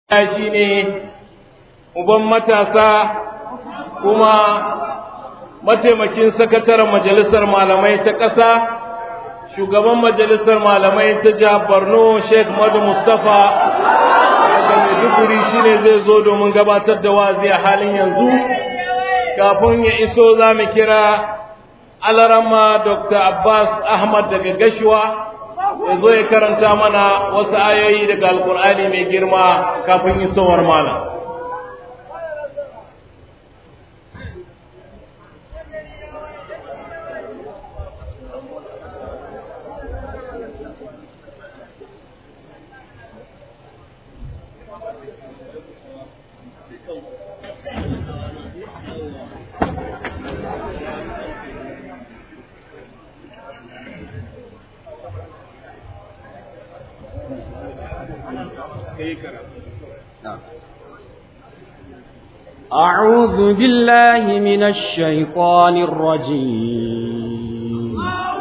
shi ne uban matasa kuma mataimakin sakataren majalisar malamai ta ƙasa shugaban majalisar malamai ta jihar borno sheikh madu mustapha daga maiduguri shi ne zai zo domin gabatar da wazi a halin yanzu kafin ya iso za mu kira alarama dr abbas ahmad daga gashuwa ya zo ya karanta mana wasu ayoyi daga alkur'ani mai girma kafin isowar malam أعوذ بالله من الشيطان الرجيم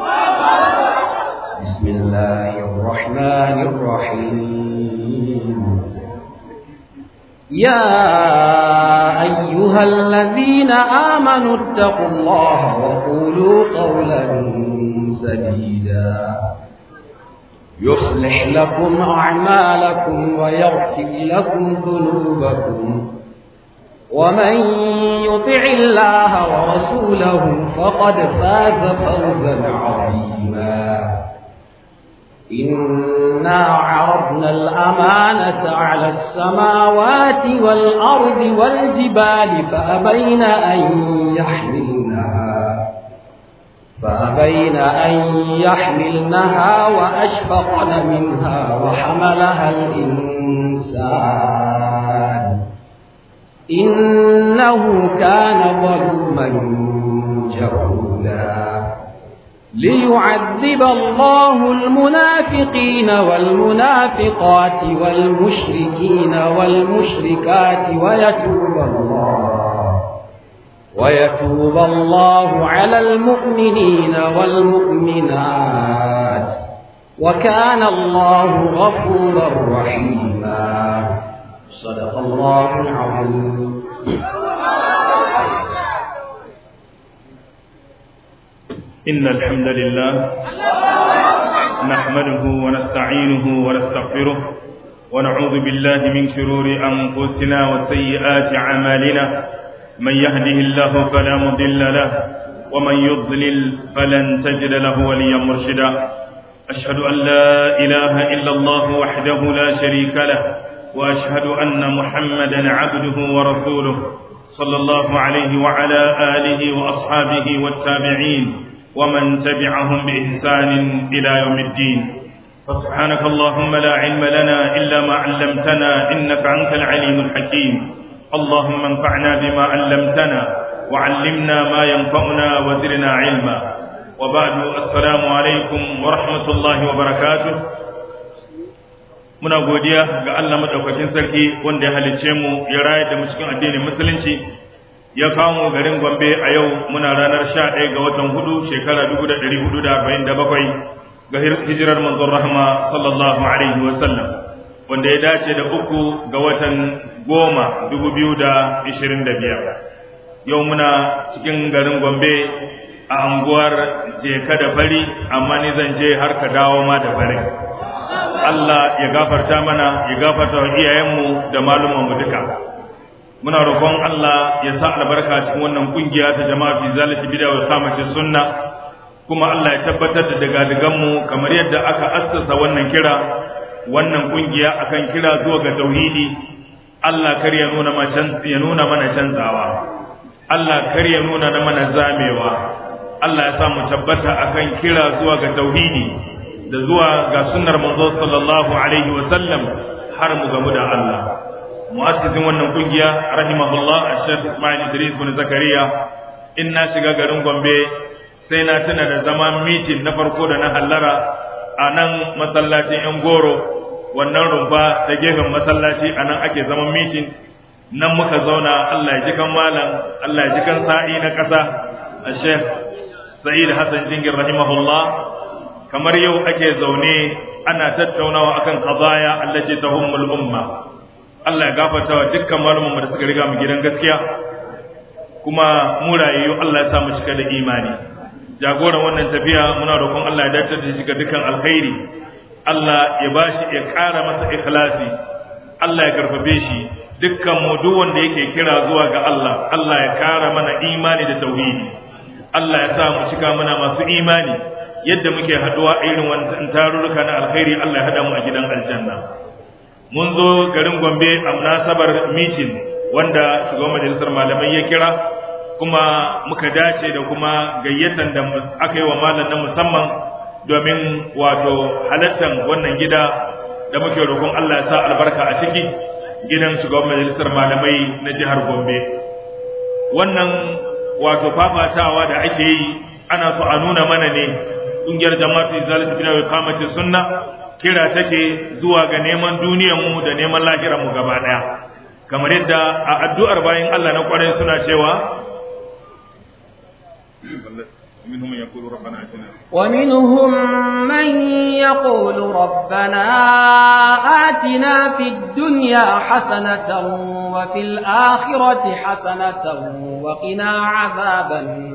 بسم الله الرحمن الرحيم يا أيها الذين آمنوا اتقوا الله وقولوا قولا سديدا يصلح لكم أعمالكم ويغفر لكم ذنوبكم ومن يطع الله ورسوله فقد فاز فوزا عظيما إنا عرضنا الأمانة على السماوات والأرض والجبال فأبين أن يحملنها فأبين أن يحملنها وأشفقن منها وحملها الإنسان إنه كان ظلما جهولا ليعذب الله المنافقين والمنافقات والمشركين والمشركات ويتوب الله ويتوب الله على المؤمنين والمؤمنات وكان الله غفورا رحيما صدق الله العظيم إن الحمد لله نحمده ونستعينه ونستغفره ونعوذ بالله من شرور أنفسنا وسيئات أعمالنا من يهده الله فلا مضل له ومن يضلل فلن تجد له وليا مرشدا أشهد أن لا إله إلا الله وحده لا شريك له واشهد ان محمدا عبده ورسوله صلى الله عليه وعلى اله واصحابه والتابعين ومن تبعهم باحسان الى يوم الدين فسبحانك اللهم لا علم لنا الا ما علمتنا انك انت العليم الحكيم اللهم انفعنا بما علمتنا وعلمنا ما ينفعنا وزرنا علما وبعد السلام عليكم ورحمه الله وبركاته muna godiya ga Allah madaukakin sarki wanda ya halicce mu ya rayar da mu cikin addinin musulunci ya kawo mu garin Gombe a yau muna ranar 11 ga watan hudu shekara 1447 ga hijirar manzon rahma sallallahu alaihi wa sallam wanda ya dace da uku ga watan goma 2025 yau muna cikin garin Gombe a anguwar Jeka da Fari amma ni zan je har ka dawo ma da Fari Allah ya gafarta mana ya gafarta wa iyayenmu da malumanmu duka muna roƙon Allah ya sa albarka cikin wannan kungiya ta jama'a fi zalati bid'a wa samati sunna kuma Allah ya tabbatar da daga mu kamar yadda aka assasa wannan kira wannan kungiya akan kira zuwa ga tauhidi Allah kar ya nuna ya nuna mana canzawa Allah kar ya nuna mana zamewa Allah ya sa mu tabbata akan kira zuwa ga tauhidi da zuwa ga sunnar manzo sallallahu alaihi wa sallam har mu gamu da Allah mu'assisin wannan kungiya rahimahullah Sheikh Ismail Idris bin Zakariya in na shiga garin Gombe sai na tuna da zaman meeting na farko da na hallara a nan masallacin yan goro wannan rumfa ta gefen masallaci a nan ake zaman meeting nan muka zauna Allah ya ji kan malam Allah ya ji kan sa'i na ƙasa a Sheikh Sa'id Hassan Jingir rahimahullah kamar yau ake zaune ana tattaunawa akan qadaya allati tahummul umma Allah ya gafarta wa dukkan malumanmu da suka riga mu gidan gaskiya kuma mu rayayyu Allah ya sa mu cika da imani jagoran wannan tafiya muna roƙon Allah ya dace da shi ga dukkan alkhairi Allah ya bashi ya ƙara masa ikhlasi Allah ya karfafe shi dukkan mu duk wanda yake kira zuwa ga Allah Allah ya ƙara mana imani da tauhidi Allah ya sa mu cika mana masu imani yadda muke haduwa a irin wannan tarurruka na alkhairi Allah ya hada mu a gidan aljanna mun zo garin Gombe a munasabar meeting wanda shugaban majalisar malamai ya kira kuma muka dace da kuma gayyatan da aka yi wa malam na musamman domin wato halattar wannan gida da muke roƙon Allah ya sa albarka a ciki gidan shugaban majalisar malamai na jihar Gombe wannan wato fafatawa da ake yi ana so a nuna mana ne ƙungiyar jama'atu izalatu bin wa kamati sunna kira take zuwa ga neman duniyar mu da neman lahirar mu gaba daya kamar yadda a addu'ar bayan Allah na kwarai suna cewa ومنهم من يقول ربنا اتنا ومنهم من يقول ربنا آتنا في الدنيا حسنة وفي الآخرة حسنة وقنا عذاب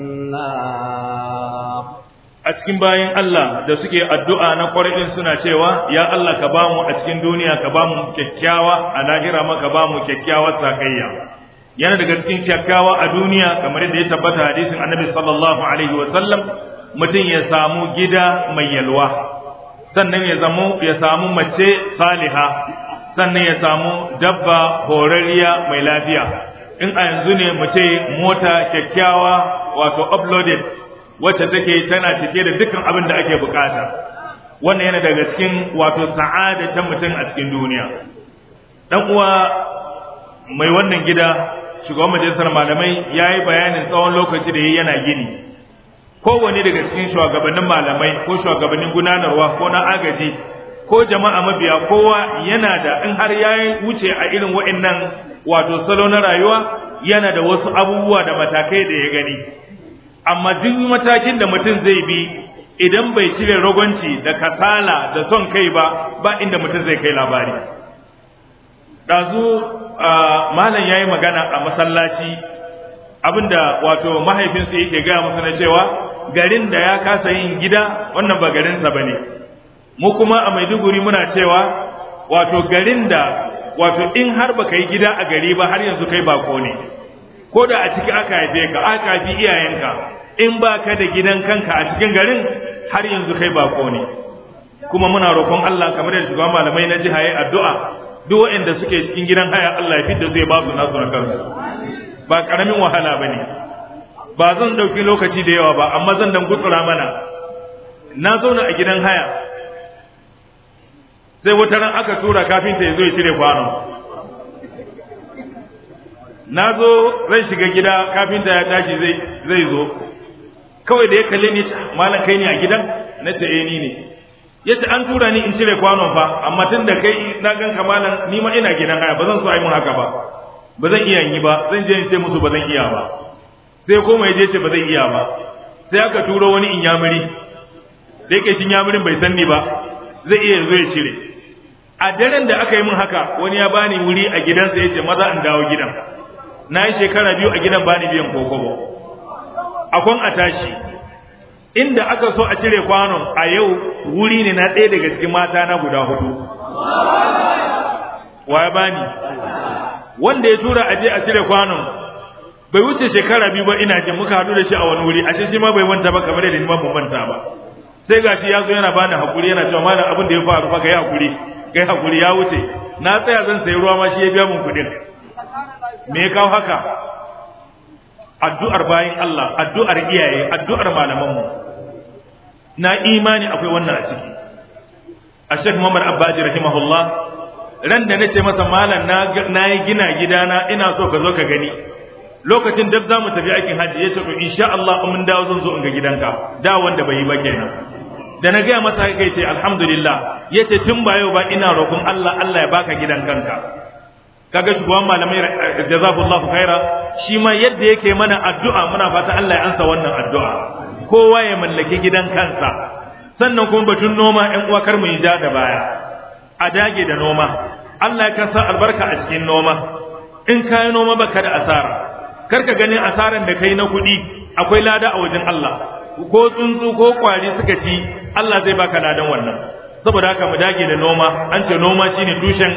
النار a cikin bayan Allah da suke addu'a na kwarai suna cewa ya Allah ka bamu a cikin duniya ka bamu kyakkyawa a lahira ma ka bamu kyakkyawar sakayya yana daga cikin kyakkyawa a duniya kamar yadda ya tabbata hadisin annabi sallallahu alaihi wa sallam mutum ya samu gida mai yalwa sannan ya zamu ya samu mace saliha sannan ya samu dabba horariya mai lafiya in a yanzu ne mu ce mota kyakkyawa wato uploaded wacce take tana cike da dukkan abin da ake bukata wannan yana daga cikin wato sa'ada ta mutum a cikin duniya dan uwa mai wannan gida shugaban majalisar malamai ya yi bayanin tsawon lokaci da ya yana gini kowane daga cikin shugabannin malamai ko shugabannin gudanarwa ko na agaji ko jama'a mabiya kowa yana da in har ya wuce a irin wa'annan wato salo na rayuwa yana da wasu abubuwa da matakai da ya gani amma duk matakin da mutum zai bi idan bai cire ragonci da kasala da son kai ba ba inda mutum zai kai labari ɗazu malam ya yi magana a masallaci abinda wato mahaifinsu yake gaya musu na cewa garin da ya kasa yin gida wannan ba garinsa ba ne mu kuma a maiduguri muna cewa wato garin da wato in har baka yi gida a gari ba har yanzu kai bako ne ko da a ciki aka haife ka aka haifi iyayenka in ba ka da gidan kanka a cikin garin har yanzu kai bako ne kuma muna roƙon Allah kamar da shugaban malamai na jiha yayin addu'a duk waɗanda suke cikin gidan haya Allah ya fidda su ya ba su nasu na kansu ba karamin wahala bane ba zan dauki lokaci da yawa ba amma zan dan gutsura mana na zauna a gidan haya sai wata ran aka tura kafinta ya zo ya cire kwano na zo zan shiga gida kafinta ya tashi zai zai zo kawai da ya kalle ni malam kai ne a gidan na ce eh ni ne yace an tura ni in cire kwanon fa amma tun da kai na gan kamalan ni ma ina gidan haya ba zan so a yi mun haka ba ba zan iya yi ba zan je in ce musu ba zan iya ba sai koma ya je ce ba zan iya ba sai aka turo wani inyamuri da yake shi inyamurin bai san ni ba zai iya zo ya cire a daren da aka yi min haka wani ya bani wuri a gidansa ya ce maza in dawo gidan na yi shekara biyu a gidan bani biyan kokobo akwan a tashi inda aka so a cire kwanon a yau wuri ne na ɗaya daga cikin mata na guda hudu wa ya bani wanda ya tura aje a cire kwanon bai wuce shekara biyu ba ina jin muka haɗu da shi a wani wuri ashe shi ma bai manta ba kamar yadda ni ma ban manta ba sai gashi ya zo yana bani hakuri yana cewa malam abin da ya faru fa kai hakuri kai hakuri ya wuce na tsaya zan sayi ruwa ma shi ya biya mun kuɗin me ya kawo haka addu'ar bayin Allah addu'ar iyaye addu'ar malamanmu na imani akwai wannan a ciki a Sheikh Muhammad Abbaji rahimahullah ran da nace masa malam na yi gina gidana ina so ka zo ka gani lokacin da za mu tafi aikin hajji ya ce to insha Allah mun dawo zan zo in ga gidanka da wanda bai yi ba kenan da na gaya masa kai ce alhamdulillah ya ce tun ba yau ba ina roƙon Allah Allah ya baka gidan kanka kaga shugaban malamai jazakallahu khaira shi ma yadda yake mana addu'a muna fata Allah ya ansa wannan addu'a kowa ya mallaki gidan kansa sannan kuma batun noma ƴan uwa kar mu yi ja da baya a dage da noma Allah ya sa albarka a cikin noma in ka yi noma baka da asara kar ka ganin asaran da kai na kuɗi akwai lada a wajen Allah ko tsuntsu ko kwari suka ci Allah zai baka ladan wannan saboda haka mu dage da noma an ce noma shine tushen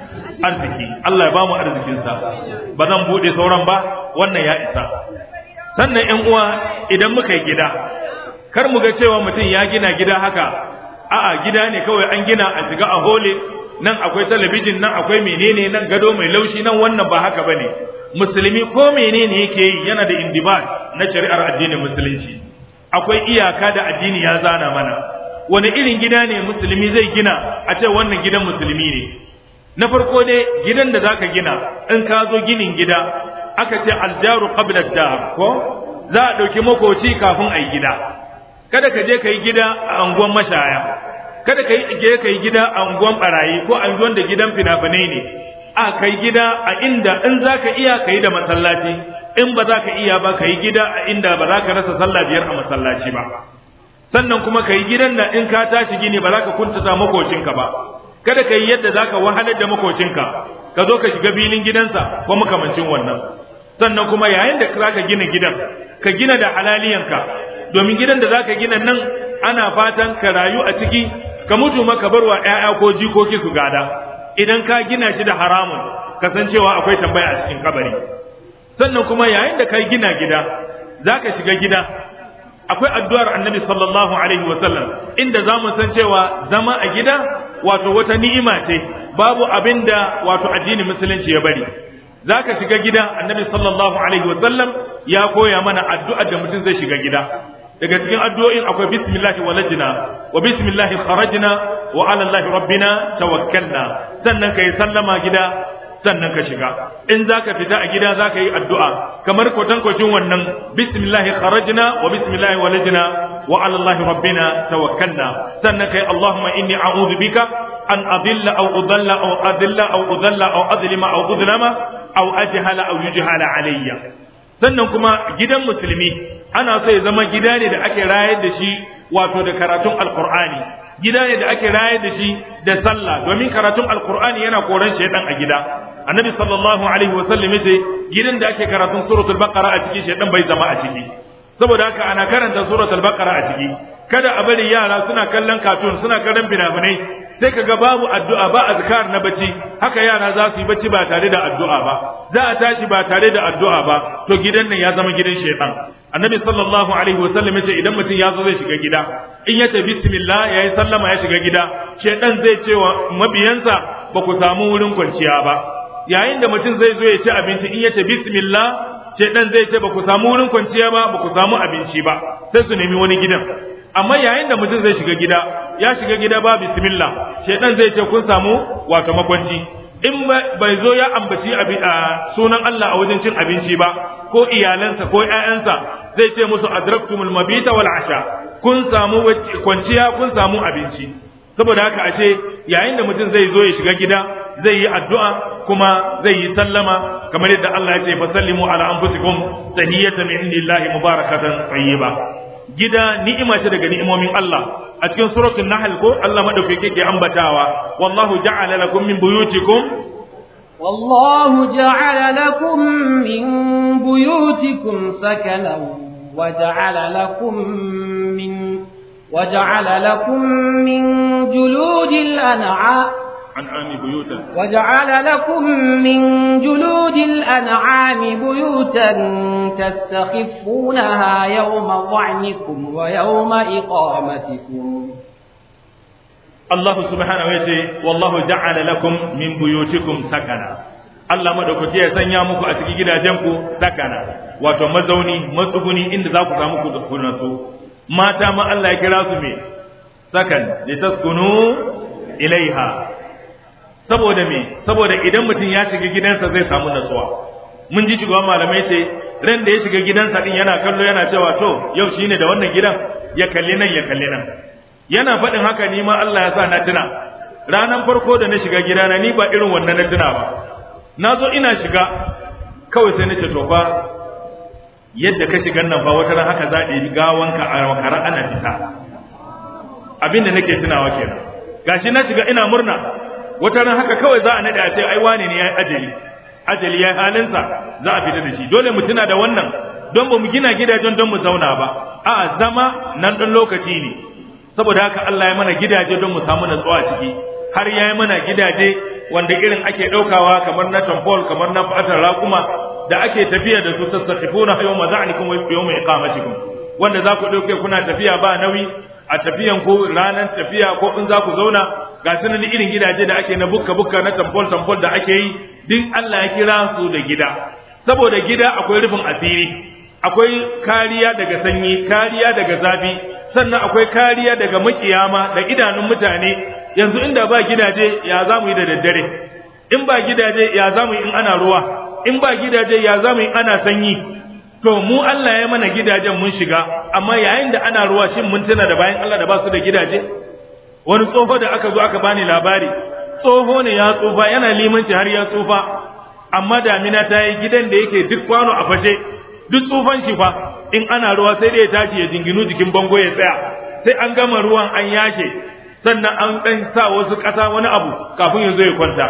arziki Allah ya ba mu arzikinsa ba zan buɗe sauran ba wannan ya isa sannan ƴan uwa idan muka yi gida kar mu ga cewa mutum ya gina gida haka a'a gida ne kawai an gina a shiga a hole nan akwai talabijin nan akwai menene nan gado mai laushi nan wannan ba haka bane musulmi ko menene yake yi yana da indibat na shari'ar addinin musulunci akwai iyaka da addini ya zana mana wani irin gida ne musulmi zai gina a ce wannan gidan musulmi ne na farko dai gidan da zaka gina in ka zo ginin gida aka ce aljaru qabla dar ko za a ɗauki makoci kafin a yi gida kada ka je ka yi gida a anguwan mashaya kada ka je ka yi gida a anguwan barayi ko anguwan da gidan fina-finai ne a ka yi gida a inda in za ka iya ka yi da masallaci in ba za ka iya ba ka yi gida a inda ba za ka rasa sallah biyar a masallaci ba sannan kuma ka yi gidan da in ka tashi gini ba za ka kuntata makocinka ba kada ka yi yadda za ka wahalar da makocinka ka zo ka shiga filin gidansa ko makamancin wannan sannan kuma yayin da za ka gina gidan ka gina da halaliyanka domin gidan da za ka gina nan ana fatan ka rayu a ciki ka mutu maka bar wa ‘ya'ya ko jikoki su gada idan ka gina shi da haramun kasancewa akwai tambaya a cikin kabari sannan kuma yayin da ka gina gida za ka shiga gida akwai addu'ar annabi sallallahu alaihi wasallam inda za mu san cewa zama a gida wato wata ni'ima ce babu abin da wato addinin musulunci ya bari za ka shiga gida annabi sallallahu alaihi wasallam ya koya mana addu'ar da mutum zai shiga gida daga cikin addu'o'in akwai bismillahi walajna wa bismillahi kharajna wa ala allahi rabbina tawakkalna sannan kai sallama gida sannan ka shiga in zaka fita a gida zaka yi addu'a kamar kwatankwacin wannan bismillahi kharajna wa bismillahi walajna wa ala allahi rabbina tawakkalna sannan kai allahumma inni a'udhu bika an adilla aw udalla aw adilla aw udalla aw adlima aw udlama aw ajhala aw yujhala alayya sannan kuma gidan musulmi ana so ya zama gida ne da ake rayar da shi wato da karatun alkur'ani gida ne da ake rayar da shi da sallah domin karatun alkur'ani yana koran shaidan a gida annabi sallallahu alaihi wasallam yace gidan da ake karatun suratul baqara a ciki shaidan bai zama a ciki saboda haka ana karanta suratul baqara a ciki kada a bari yara suna kallon katun suna kallon fina-finai sai ka ga babu addu'a ba azkar na bacci haka yara za su yi bacci ba tare da addu'a ba za a tashi ba tare da addu'a ba to gidan nan ya zama gidan shaitan annabi sallallahu alaihi wa sallam yace idan mutum ya zo zai shiga gida in yace bismillah yayi sallama ya shiga gida shaitan zai ce wa mabiyansa ba ku samu wurin kwanciya ba yayin da mutum zai zo ya ci abinci in yace bismillah shaitan zai ce ba ku samu wurin kwanciya ba ba ku samu abinci ba sai su nemi wani gidan amma yayin da mutum zai shiga gida ya shiga gida ba bismillah shaitan zai ce kun samu wato makwanci in bai zo ya ambaci sunan Allah a wajen cin abinci ba ko iyalansa ko ƴaƴansa zai ce musu adraktumul mabita wal asha kun samu kwanciya kun samu abinci saboda haka ashe yayin da mutum zai zo ya shiga gida zai yi addu'a kuma zai yi sallama kamar yadda Allah ya ce fa sallimu ala anfusikum tahiyatan min indillahi mubarakatan tayyiba gida ni'ima ce daga ni'imomin Allah a cikin suratul nahl ko Allah madaukake ke ambatawa wallahu ja'ala lakum min buyutikum والله جعل لكم من بيوتكم سكنا وجعل لكم من وجعل لكم من جلود الأنعام أنعام بيوتا وجعل لكم من جلود الأنعام بيوتا تستخفونها يوم ظعنكم ويوم إقامتكم Allah subhanahu wa ce wallahu ja'ala lakum min buyutikum sakana Allah madaukaki ya sanya muku a cikin gidajenku sakana wato mazauni matsuguni inda za ku samu ku nasu mata ma Allah ya kira su me sakan litaskunu ilaiha saboda me saboda idan mutum ya shiga gidansa zai samu natsuwa mun ji shugaban malamai ce ran da ya shiga gidansa din yana kallo yana cewa to yau shine da wannan gidan ya kalli nan ya kalli nan yana faɗin haka ni ma Allah ya sa na tuna ranan farko da na shiga gidana ni ba irin wannan na tuna ba na zo ina shiga kawai sai na ce to fa yadda ka shiga nan fa wata ran haka za a ɗebi gawanka a makara ana fita abin da nake tunawa kenan gashi na shiga ina murna wata ran haka kawai za a nade a ce ai wane ne yayi ajali ajali yayi halinsa za a fita da shi dole mu tuna da wannan don ba mu gina gidajen don mu zauna ba a zama nan dan lokaci ne saboda haka Allah ya mana gidaje don mu samu natsuwa ciki har ya yi mana gidaje wanda irin ake ɗaukawa kamar na tamfol kamar na fatar raƙuma da ake tafiya da su tasaqifuna yawma za'nikum wa yawma iqamatikum wanda za ku ɗauke kuna tafiya ba nauyi a tafiyan ku ranar tafiya ko in za ku zauna ga sunan irin gidaje da ake na bukka bukka na tamfol tamfol da ake yi duk Allah ya kira su da gida saboda gida akwai rufin asiri akwai kariya daga sanyi kariya daga zafi sannan akwai kariya daga makiyama da idanun mutane yanzu inda ba gidaje ya za mu yi da daddare in ba gidaje ya za mu yi in ana ruwa in ba gidaje ya za mu yi ana sanyi to mu Allah ya mana gidajen mun shiga amma yayin da ana ruwa shin mun tuna da bayan Allah da ba su da gidaje wani tsoho da aka zo aka bani labari tsoho ne ya tsufa yana limanci har ya tsufa amma damina ta yi gidan da yake duk kwano a fashe duk tsufan shi fa in ana ruwa sai da ya tashi ya jinginu jikin bango ya tsaya sai an gama ruwan an yashe sannan an dan sa wasu ƙasa wani abu kafin ya zo ya kwanta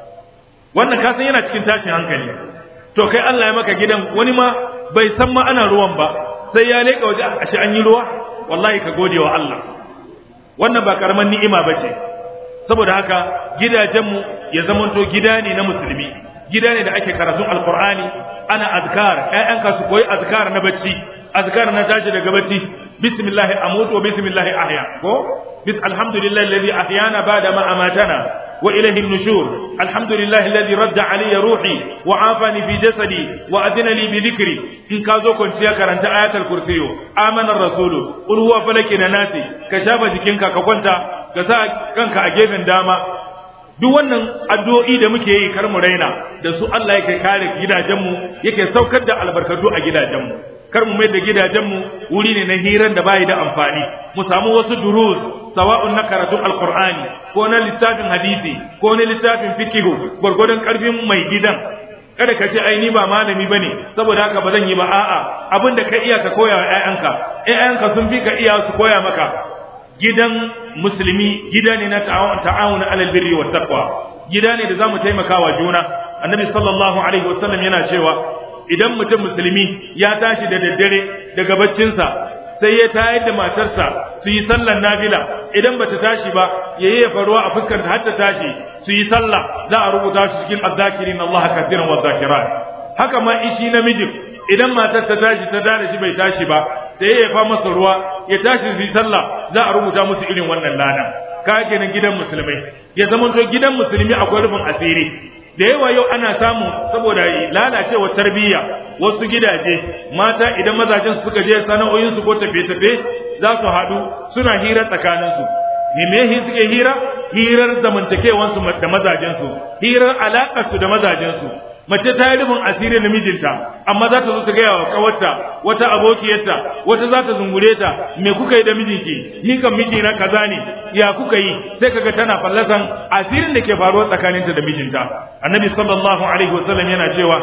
wannan ka san yana cikin tashin hankali to kai Allah ya maka gidan wani ma bai san ma ana ruwan ba sai ya leka waje a shi an yi ruwa wallahi ka gode wa Allah wannan ba karaman ni'ima ba ce saboda haka gidajenmu ya zamanto gida ne na musulmi gida ne da ake karatun alqur'ani ana azkar ƴaƴanka su koyi azkar na bacci azkar na tashi daga bacci bismillah amutu wa bismillah ahya ko bis alhamdulillah alladhi ahyana ba'da ma amatana wa ilayhi an-nushur alhamdulillah alladhi radda alayya ruhi wa afani fi jasadi wa adina li bi dhikri in ka zo kwanciya karanta ayatul kursiyo amana ar-rasulu qul huwa falaki na nasi ka shafa jikinka ka kwanta ka sa kanka a gefen dama duk wannan addu'o'i da muke yi kar mu raina da su Allah yake kare gidajenmu yake saukar da albarkatu a gidajenmu kar mu mai da gidajenmu wuri ne na hiran da bayi da amfani mu samu wasu durus sawa'un na karatun alqur'ani ko na littafin hadisi ko na littafin fikihu gwargwadon karfin mai gidan kada ka ce ai ni ba malami bane saboda haka ba zan yi ba a'a abin da ka iya ka koya wa ƴaƴanka ƴaƴanka sun fi ka iya su koya maka gidan musulmi gida ne na ta'awun alal birri wa taqwa gida ne da zamu taimaka wa juna annabi sallallahu alaihi wasallam yana cewa idan mutum musulmi ya tashi da daddare daga baccinsa sai ya tayar da matarsa su yi sallar nafila idan bata tashi ba ya yi faruwa a fuskar ta har ta tashi su yi sallah za a rubuta shi cikin azzakirin Allah kathiran wa zakirat haka ma ishi namijin idan matar ta tashi ta dare shi bai tashi ba sai ya fa masa ruwa ya tashi su yi sallah za a rubuta musu irin wannan lana ka kenan gidan musulmai ya zama to gidan musulmi akwai rufin asiri da yawa yau ana samu saboda lalacewar tarbiyya wasu gidaje mata idan mazajen suka je sana'o'insu ko tafe-tafe za su haɗu suna hira tsakaninsu me me suke hira hirar zamantakewansu da mazajensu hirar alaƙarsu da mazajensu mace ta yi rufin asiri na mijinta amma za ta zo ta gaya wa kawarta wata abokiyarta wata za ta zungure ta me kuka yi da mijinki ni kan miji na kaza ne ya kuka yi sai kaga tana fallasan asirin da ke faruwa tsakaninta da mijinta annabi sallallahu alaihi wasallam yana cewa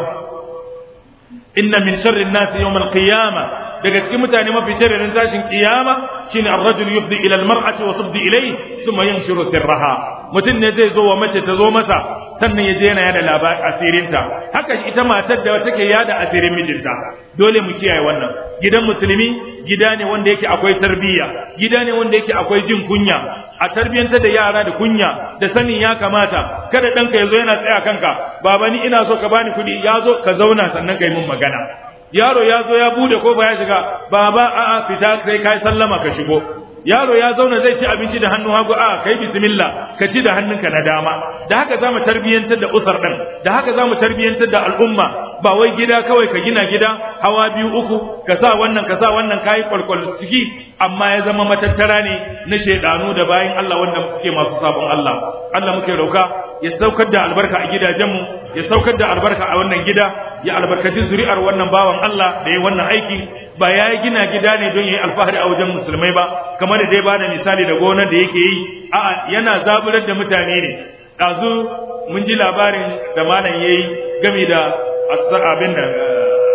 inna min sharri an-nasi yawm al-qiyamah daga cikin mutane mafi sharrin tashin kiyama shine ar-rajul yufdi ila al-mar'ati wa tubdi ilayhi thumma yanshuru sirraha mutum ne zai zo wa mace ta zo masa sannan ya je yana yada labar asirinta haka ita matar da take yada asirin mijinta dole mu kiyaye wannan gidan musulmi gida ne wanda yake akwai tarbiyya gida ne wanda yake akwai jin kunya a tarbiyantar da yara da kunya da sanin ya kamata kada ɗanka ya zo yana tsaya kanka baba ni ina so ka bani kuɗi ya zo ka zauna sannan ka yi mun magana yaro ya zo ya bude kofa ya shiga baba a'a fita sai kai sallama ka shigo yaro ya zauna zai ci abinci da hannu hagu a kai bismillah ka ci da hannunka na dama da haka zamu tarbiyantar da usar din da haka zamu tarbiyantar da al'umma ba wai gida kawai ka gina gida hawa biyu uku ka sa wannan ka sa wannan kai kwalkwal ciki amma ya zama matattara ne na shedanu da bayin Allah wanda suke masu sabon Allah Allah muke roka ya saukar da albarka a gidajenmu ya saukar da albarka a wannan gida ya albarkaci zuri'ar wannan bawan Allah da ya wannan aiki ba ya yi gina gida ne don ya yi alfahari a wajen musulmai ba kamar da dai bada misali da gonar da yake yi a'a yana zaburar da mutane ne ɗazu mun ji labarin da malam ya yi game da abin da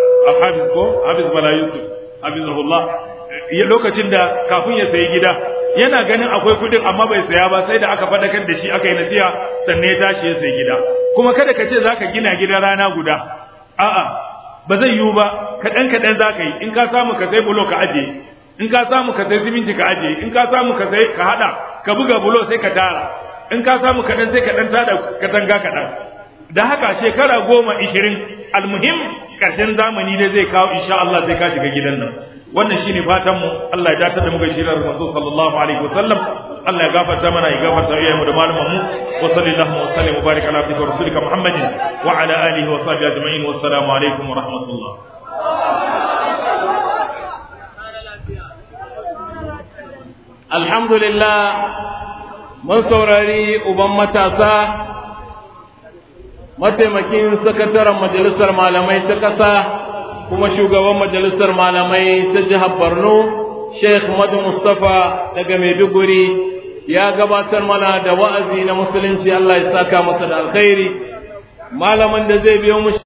hafiz ko hafiz bala yusuf hafizahullah lokacin da kafin ya sayi gida yana ganin akwai kudin amma bai saya ba sai da aka fadakar da shi aka yi nasiha sannan ya tashi ya sai gida kuma kada ka ce zaka gina gida rana guda a'a ba zai yiwu ba kaɗan kaɗan za ka yi in ka samu ka sai bulo ka aje in ka samu ka sai siminti ka aje in ka samu ka sai ka haɗa ka buga bulo sai ka tara in ka samu kaɗan sai ka ɗan tada katanga kaɗan da haka shekara goma ishirin almuhim ƙarshen zamani dai zai kawo insha Allah sai ka shiga gidan nan wannan shine fatan mu Allah ya dace da mu ga shirar manzo sallallahu alaihi wasallam Allah ya gafarta mana ya gafarta iyayenmu da malaman mu wa sallallahu wa sallam wa baraka ala abdika wa rasulika muhammadin wa ala alihi wa sahbihi ajma'in wa assalamu alaikum wa rahmatullah alhamdulillah mun saurari uban matasa mataimakin sakataren majalisar malamai ta ƙasa kuma shugaban majalisar malamai ta jihar Borno Sheikh Madu Mustafa daga Maiduguri ya gabatar mana da wa'azi na musulunci Allah ya saka masa da alkhairi malamin da zai biyo mu